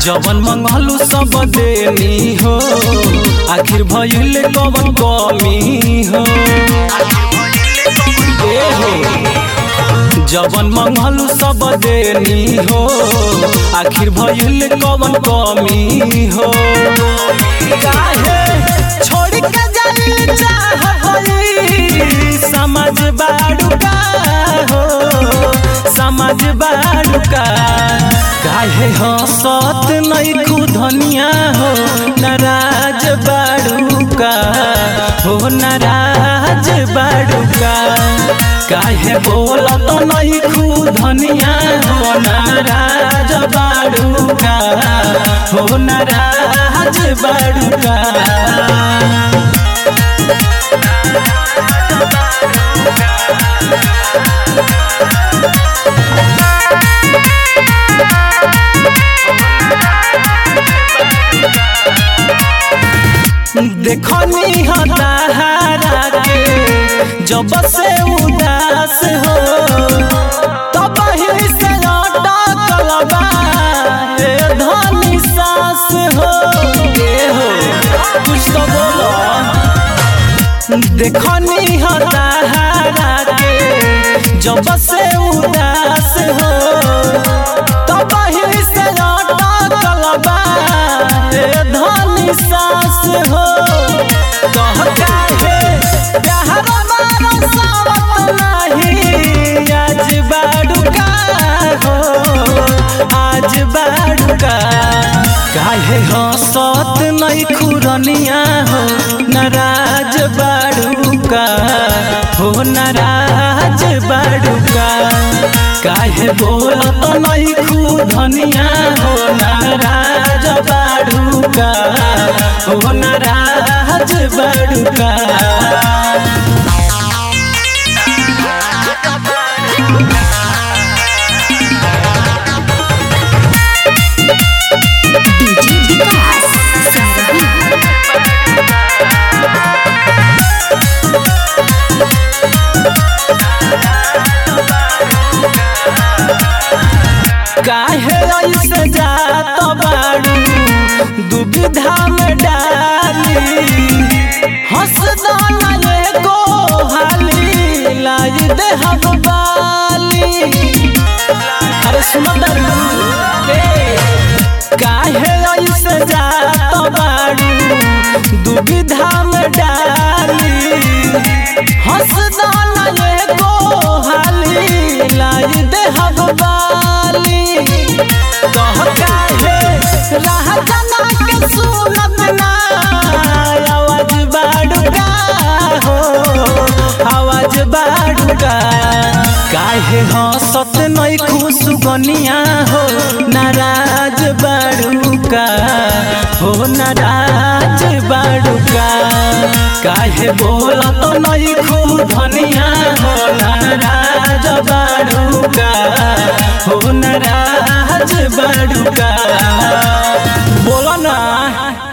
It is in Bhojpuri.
जवन मंगलू सब देनी हो आखिर भइल कवन कमी हो ए हो जवन मंगलू सब देनी हो आखिर भइल कवन कमी हो काहे छोड़ के जाइल चाहबई समझ बाड़ू का हो समझ बाड़ू का काहे हंसत नहीं खुधनिया हो नाराज बाड़ू का हो नाराज बाड़ू का काहे बोलत नहीं खुधनिया हो नाराज बाड़ू का हो नाराज बाड़ू का देखनी हतारा के जब से उदास हो तब ही से अटकल बा ए धनी सास हो ए हो कुछ तो बोलो देखनी हतारा के जब से उदास हो तब ही से अटकल बा ए धनी सास हो कह काहे प्यार मारो सावत नहीं आज बाड़ुका हो आज बाड़ुका काहे हंसत नहीं खुरनिया हो नाराज बाड़ुका हो नाराज बाड़ुका काहे बोलत नहीं खुधनिया हो नाराज बाड़ुका हो नाराज बाड़ुका डीजे विकास सिंह काहे ऐसे जात बाड़ू दुविधा में डाली हंस दाना एगो हाली लाई दे हम बाली अरे सुनो दरू काहे ऐसे जात बाड़ू दुविधा में डाली हंस दाना एगो हाली लाई दे हम बाली कह काहे राह जना के सुनत ना आवाज बाड़ुका हो आवाज बाड़ुका काहे हंसत नहीं खुश गनिया हो नाराज बाड़ुका हो नाराज बाड़ुका काहे बोलत नहीं खुधनिया हो नाराज बाड़ुका हो नाराज बाड़ुका बोला ना